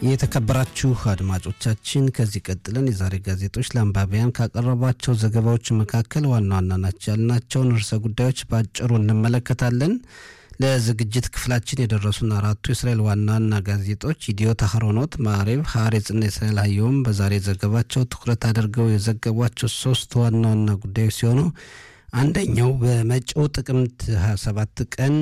የተከበራችሁ አድማጮቻችን ከዚህ ቀጥለን የዛሬ ጋዜጦች ለአንባቢያን ካቀረቧቸው ዘገባዎች መካከል ዋና ዋና ናቸው ያልናቸውን ርዕሰ ጉዳዮች በአጭሩ እንመለከታለን። ለዝግጅት ክፍላችን የደረሱን አራቱ የእስራኤል ዋና ዋና ጋዜጦች ኢዲዮት፣ አህሮኖት፣ ማዕሬብ፣ ሐሬጽና የእስራኤል አየሁም በዛሬ ዘገባቸው ትኩረት አድርገው የዘገቧቸው ሶስት ዋና ዋና ጉዳዮች ሲሆኑ አንደኛው በመጪው ጥቅምት 27 ቀን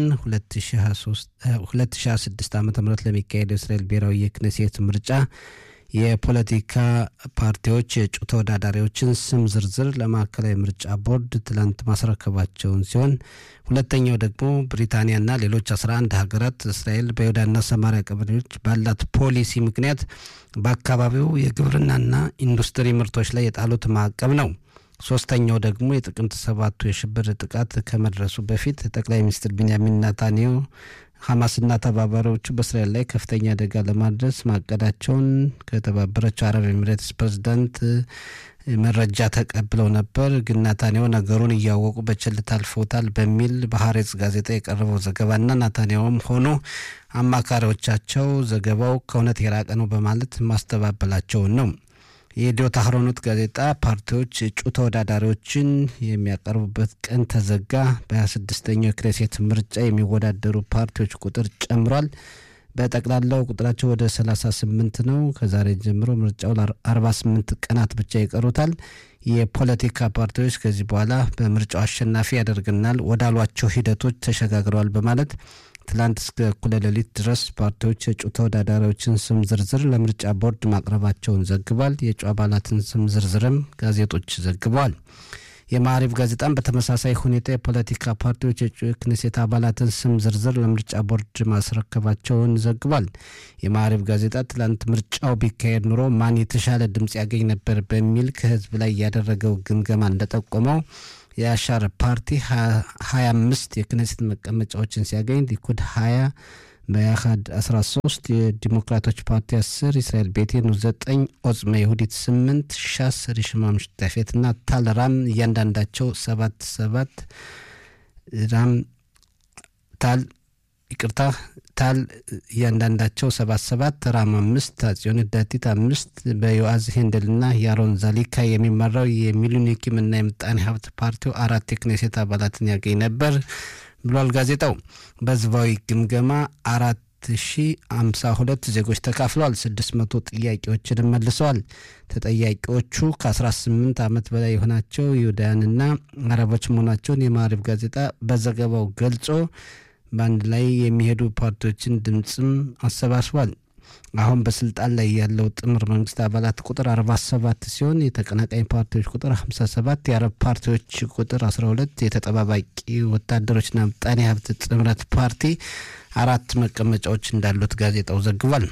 2026 ዓ ም ለሚካሄደው የእስራኤል ብሔራዊ የክነሴት ምርጫ የፖለቲካ ፓርቲዎች የእጩ ተወዳዳሪዎችን ስም ዝርዝር ለማዕከላዊ ምርጫ ቦርድ ትላንት ማስረከባቸውን ሲሆን ሁለተኛው ደግሞ ብሪታንያና ሌሎች 11 ሀገራት እስራኤል በይሁዳና ሰማሪያ ቀበሌዎች ባላት ፖሊሲ ምክንያት በአካባቢው የግብርናና ኢንዱስትሪ ምርቶች ላይ የጣሉት ማዕቀብ ነው። ሶስተኛው ደግሞ የጥቅምት ሰባቱ የሽብር ጥቃት ከመድረሱ በፊት ጠቅላይ ሚኒስትር ቢንያሚን ናታንያሁ ሐማስና ተባባሪዎቹ በእስራኤል ላይ ከፍተኛ አደጋ ለማድረስ ማቀዳቸውን ከተባበረችው አረብ ኤሚሬትስ ፕሬዝዳንት መረጃ ተቀብለው ነበር። ግን ናታንያሁ ነገሩን እያወቁ በቸልታ አልፈውታል በሚል በሐሬጽ ጋዜጣ የቀረበው ዘገባና ናታንያሁም ሆኑ አማካሪዎቻቸው ዘገባው ከእውነት የራቀ ነው በማለት ማስተባበላቸውን ነው። የኢዲዮት አህሮኖት ጋዜጣ ፓርቲዎች እጩ ተወዳዳሪዎችን የሚያቀርቡበት ቀን ተዘጋ። በ26ኛው የክኔሴት ምርጫ የሚወዳደሩ ፓርቲዎች ቁጥር ጨምሯል። በጠቅላላው ቁጥራቸው ወደ 38 ነው። ከዛሬ ጀምሮ ምርጫው ለ48 ቀናት ብቻ ይቀሩታል። የፖለቲካ ፓርቲዎች ከዚህ በኋላ በምርጫው አሸናፊ ያደርግናል ወዳሏቸው ሂደቶች ተሸጋግረዋል በማለት ትላንት እስከ እኩለ ሌሊት ድረስ ፓርቲዎች የእጩ ተወዳዳሪዎችን ስም ዝርዝር ለምርጫ ቦርድ ማቅረባቸውን ዘግቧል። የእጩ አባላትን ስም ዝርዝርም ጋዜጦች ዘግበዋል። የማዕሪፍ ጋዜጣም በተመሳሳይ ሁኔታ የፖለቲካ ፓርቲዎች የእጩ የክኔሴት አባላትን ስም ዝርዝር ለምርጫ ቦርድ ማስረከባቸውን ዘግቧል። የማዕሪፍ ጋዜጣ ትላንት ምርጫው ቢካሄድ ኑሮ ማን የተሻለ ድምፅ ያገኝ ነበር በሚል ከህዝብ ላይ ያደረገው ግምገማ እንደጠቆመው የአሻር ፓርቲ 25 የክኔሴት መቀመጫዎችን ሲያገኝ ሊኩድ 20 በያሃድ 13 የዲሞክራቶች ፓርቲ 10 እስራኤል ቤቴኑ 9 ኦጽመ ይሁዲት 8 ሻስ ሪሽማ ምሽታፌት እና ታል ራም እያንዳንዳቸው 7 7 ራም ታል ይቅርታ ታል እያንዳንዳቸው ሰባት ሰባት ራም አምስት አጽዮን ዳቲት አምስት በዮአዝ ሄንደልና የአሮን ዛሊካ የሚመራው የሚሉኒኪም እና የምጣኔ ሀብት ፓርቲው አራት የክኔሴት አባላትን ያገኝ ነበር ብሏል ጋዜጣው። በህዝባዊ ግምገማ አራት ሺ አምሳ ሁለት ዜጎች ተካፍለዋል። ስድስት መቶ ጥያቄዎችንም መልሰዋል። ተጠያቂዎቹ ከአስራ ስምንት ዓመት በላይ የሆናቸው ይሁዳውያንና አረቦች መሆናቸውን የማዕሪፍ ጋዜጣ በዘገባው ገልጾ በአንድ ላይ የሚሄዱ ፓርቲዎችን ድምፅም አሰባስቧል። አሁን በስልጣን ላይ ያለው ጥምር መንግስት አባላት ቁጥር 47 ሲሆን የተቀናቃኝ ፓርቲዎች ቁጥር 57፣ የአረብ ፓርቲዎች ቁጥር 12፣ የተጠባባቂ ወታደሮችና ምጣኔ ሀብት ጥምረት ፓርቲ አራት መቀመጫዎች እንዳሉት ጋዜጣው ዘግቧል።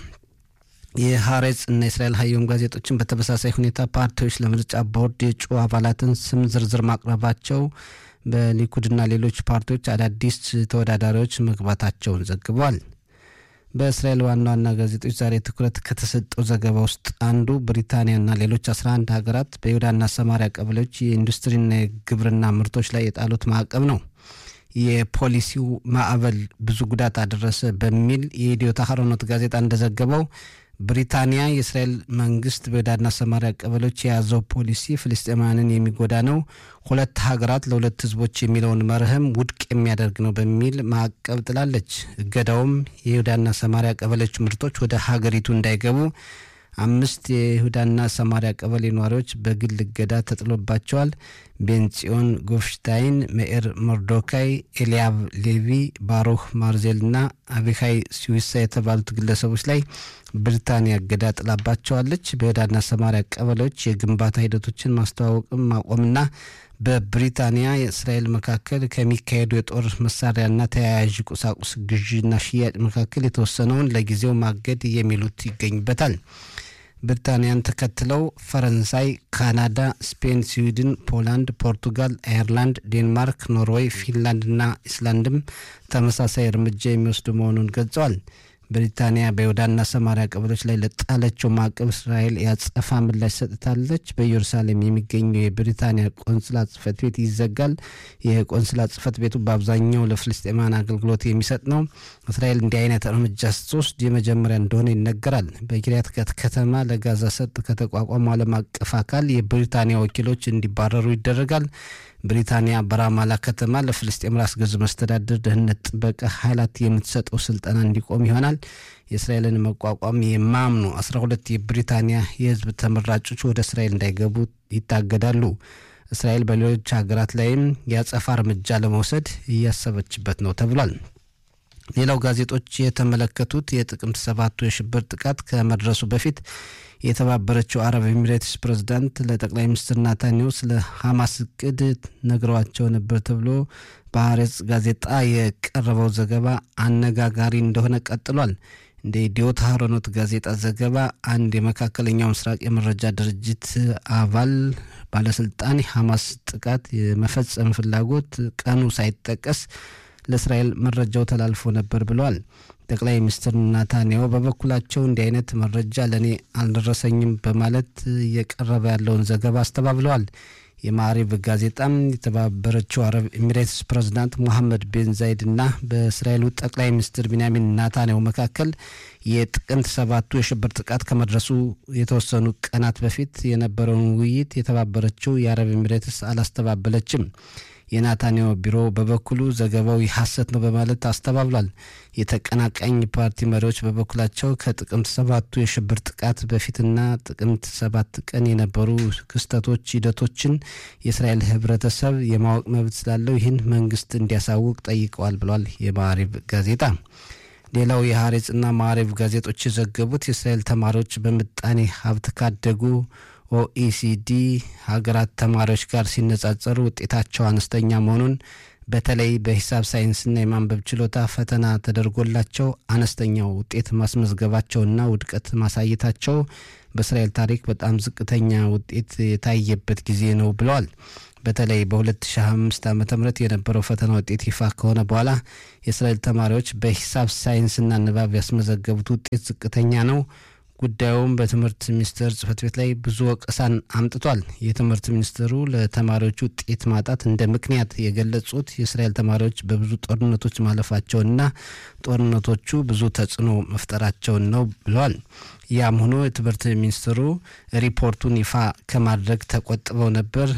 የሐሬጽ እና የእስራኤል ሀየም ጋዜጦችን በተመሳሳይ ሁኔታ ፓርቲዎች ለምርጫ ቦርድ የእጩ አባላትን ስም ዝርዝር ማቅረባቸው በሊኩድና ሌሎች ፓርቲዎች አዳዲስ ተወዳዳሪዎች መግባታቸውን ዘግበዋል። በእስራኤል ዋና ዋና ጋዜጦች ዛሬ ትኩረት ከተሰጠው ዘገባ ውስጥ አንዱ ብሪታንያና ሌሎች 11 ሀገራት በይሁዳና ሰማሪያ ቀበሌዎች የኢንዱስትሪና የግብርና ምርቶች ላይ የጣሉት ማዕቀብ ነው። የፖሊሲው ማዕበል ብዙ ጉዳት አደረሰ በሚል የኢዲዮት አህሮኖት ጋዜጣ እንደዘገበው ብሪታንያ የእስራኤል መንግስት በይሁዳና ሰማሪያ ቀበሌዎች የያዘው ፖሊሲ ፍልስጤማውያንን የሚጎዳ ነው፣ ሁለት ሀገራት ለሁለት ህዝቦች የሚለውን መርህም ውድቅ የሚያደርግ ነው በሚል ማዕቀብ ጥላለች። እገዳውም የይሁዳና ሰማሪያ ቀበሌዎች ምርቶች ወደ ሀገሪቱ እንዳይገቡ አምስት የይሁዳና ሰማሪያ ቀበሌ ነዋሪዎች በግል እገዳ ተጥሎባቸዋል። ቤንጽዮን ጎፍሽታይን፣ ሜኤር ሞርዶካይ፣ ኤልያብ ሌቪ፣ ባሩህ ማርዜል እና አቢካይ ስዊሳ የተባሉት ግለሰቦች ላይ ብሪታንያ እገዳ ጥላባቸዋለች። በይሁዳና ሰማሪያ ቀበሌዎች የግንባታ ሂደቶችን ማስተዋወቅም ማቆምና በብሪታንያ የእስራኤል መካከል ከሚካሄዱ የጦር መሳሪያና ተያያዥ ቁሳቁስ ግዥና ሽያጭ መካከል የተወሰነውን ለጊዜው ማገድ የሚሉት ይገኝበታል። ብሪታንያን ተከትለው ፈረንሳይ፣ ካናዳ፣ ስፔን፣ ስዊድን፣ ፖላንድ፣ ፖርቱጋል፣ አየርላንድ፣ ዴንማርክ፣ ኖርዌይ፣ ፊንላንድና ኢስላንድም ተመሳሳይ እርምጃ የሚወስዱ መሆኑን ገልጸዋል። ብሪታንያ በይሁዳና ሰማሪያ ቀበሌዎች ላይ ለጣለችው ማዕቀብ እስራኤል ያጸፋ ምላሽ ሰጥታለች። በኢየሩሳሌም የሚገኘው የብሪታንያ ቆንስላ ጽህፈት ቤት ይዘጋል። የቆንስላ ጽህፈት ቤቱ በአብዛኛው ለፍልስጤማን አገልግሎት የሚሰጥ ነው። እስራኤል እንዲህ አይነት እርምጃ ስትወስድ የመጀመሪያ እንደሆነ ይነገራል። በኪርያት ጋት ከተማ ለጋዛ ሰርጥ ከተቋቋመው ዓለም አቀፍ አካል የብሪታንያ ወኪሎች እንዲባረሩ ይደረጋል። ብሪታንያ በራማላ ከተማ ለፍልስጤም ራስ ገዝ መስተዳድር ደህንነት ጥበቃ ኃይላት የምትሰጠው ስልጠና እንዲቆም ይሆናል። የእስራኤልን መቋቋም የማምኑ አስራ ሁለት የብሪታንያ የህዝብ ተመራጮች ወደ እስራኤል እንዳይገቡ ይታገዳሉ። እስራኤል በሌሎች ሀገራት ላይም የአጸፋ እርምጃ ለመውሰድ እያሰበችበት ነው ተብሏል። ሌላው ጋዜጦች የተመለከቱት የጥቅምት ሰባቱ የሽብር ጥቃት ከመድረሱ በፊት የተባበረችው አረብ ኤሚሬትስ ፕሬዝዳንት ለጠቅላይ ሚኒስትር ናታንያሁ ስለ ሐማስ እቅድ ነግረዋቸው ነበር ተብሎ በሐሬጽ ጋዜጣ የቀረበው ዘገባ አነጋጋሪ እንደሆነ ቀጥሏል። እንደ ኢዲዮት ሀሮኖት ጋዜጣ ዘገባ አንድ የመካከለኛው ምስራቅ የመረጃ ድርጅት አባል ባለስልጣን የሐማስ ጥቃት የመፈጸም ፍላጎት ቀኑ ሳይጠቀስ ለእስራኤል መረጃው ተላልፎ ነበር ብለዋል። ጠቅላይ ሚኒስትር ናታንያሁ በበኩላቸው እንዲህ አይነት መረጃ ለእኔ አልደረሰኝም በማለት እየቀረበ ያለውን ዘገባ አስተባብለዋል። የማዕሪብ ጋዜጣም የተባበረችው አረብ ኤሚሬትስ ፕሬዝዳንት ሞሐመድ ቤን ዛይድ እና በእስራኤሉ ጠቅላይ ሚኒስትር ቢንያሚን ናታንያሁ መካከል የጥቅምት ሰባቱ የሽብር ጥቃት ከመድረሱ የተወሰኑ ቀናት በፊት የነበረውን ውይይት የተባበረችው የአረብ ኤሚሬትስ አላስተባበለችም። የናታንያሁ ቢሮ በበኩሉ ዘገባው ሐሰት ነው በማለት አስተባብሏል። የተቀናቃኝ ፓርቲ መሪዎች በበኩላቸው ከጥቅምት ሰባቱ የሽብር ጥቃት በፊትና ጥቅምት ሰባት ቀን የነበሩ ክስተቶች ሂደቶችን የእስራኤል ሕብረተሰብ የማወቅ መብት ስላለው ይህን መንግስት እንዲያሳውቅ ጠይቀዋል ብሏል የማዕሪብ ጋዜጣ። ሌላው የሐሬጽና ማዕሪብ ጋዜጦች የዘገቡት የእስራኤል ተማሪዎች በምጣኔ ሀብት ካደጉ ኦኢሲዲ ሀገራት ተማሪዎች ጋር ሲነጻጸሩ ውጤታቸው አነስተኛ መሆኑን በተለይ በሂሳብ ሳይንስና የማንበብ ችሎታ ፈተና ተደርጎላቸው አነስተኛው ውጤት ማስመዝገባቸውና ውድቀት ማሳየታቸው በእስራኤል ታሪክ በጣም ዝቅተኛ ውጤት የታየበት ጊዜ ነው ብለዋል። በተለይ በ2005 ዓ ም የነበረው ፈተና ውጤት ይፋ ከሆነ በኋላ የእስራኤል ተማሪዎች በሂሳብ ሳይንስና ንባብ ያስመዘገቡት ውጤት ዝቅተኛ ነው። ጉዳዩም በትምህርት ሚኒስቴር ጽህፈት ቤት ላይ ብዙ ወቀሳን አምጥቷል። የትምህርት ሚኒስትሩ ለተማሪዎች ውጤት ማጣት እንደ ምክንያት የገለጹት የእስራኤል ተማሪዎች በብዙ ጦርነቶች ማለፋቸውንና ጦርነቶቹ ብዙ ተጽዕኖ መፍጠራቸውን ነው ብለዋል። ያም ሆኖ የትምህርት ሚኒስትሩ ሪፖርቱን ይፋ ከማድረግ ተቆጥበው ነበር።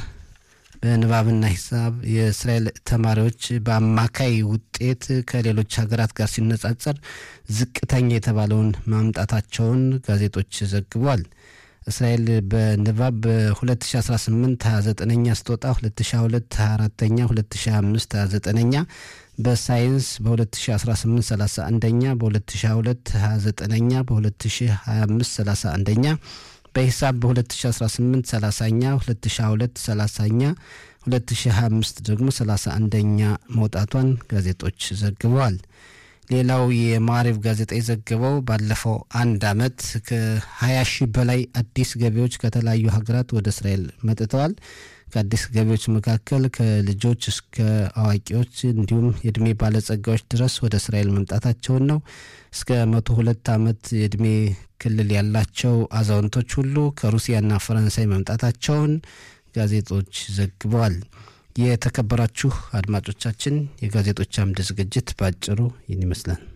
በንባብና ሂሳብ የእስራኤል ተማሪዎች በአማካይ ውጤት ከሌሎች ሀገራት ጋር ሲነጻጸር ዝቅተኛ የተባለውን ማምጣታቸውን ጋዜጦች ዘግቧል። እስራኤል በንባብ በ2018 29ኛ ስትወጣ 2022 24ኛ 2025 29ኛ በሳይንስ በ2018 31ኛ በ2022 29ኛ በ2025 31ኛ በሂሳብ በ2018 30ኛ 2022 30ኛ 2025 ደግሞ 31ኛ መውጣቷን ጋዜጦች ዘግበዋል። ሌላው የማዕሪብ ጋዜጣ የዘገበው ባለፈው አንድ ዓመት ከ20 ሺህ በላይ አዲስ ገቢዎች ከተለያዩ ሀገራት ወደ እስራኤል መጥተዋል። ከአዲስ ገቢዎች መካከል ከልጆች እስከ አዋቂዎች እንዲሁም የእድሜ ባለጸጋዎች ድረስ ወደ እስራኤል መምጣታቸውን ነው። እስከ መቶ ሁለት ዓመት የእድሜ ክልል ያላቸው አዛውንቶች ሁሉ ከሩሲያና ፈረንሳይ መምጣታቸውን ጋዜጦች ዘግበዋል። የተከበራችሁ አድማጮቻችን የጋዜጦች አምድ ዝግጅት በአጭሩ ይህን ይመስላል።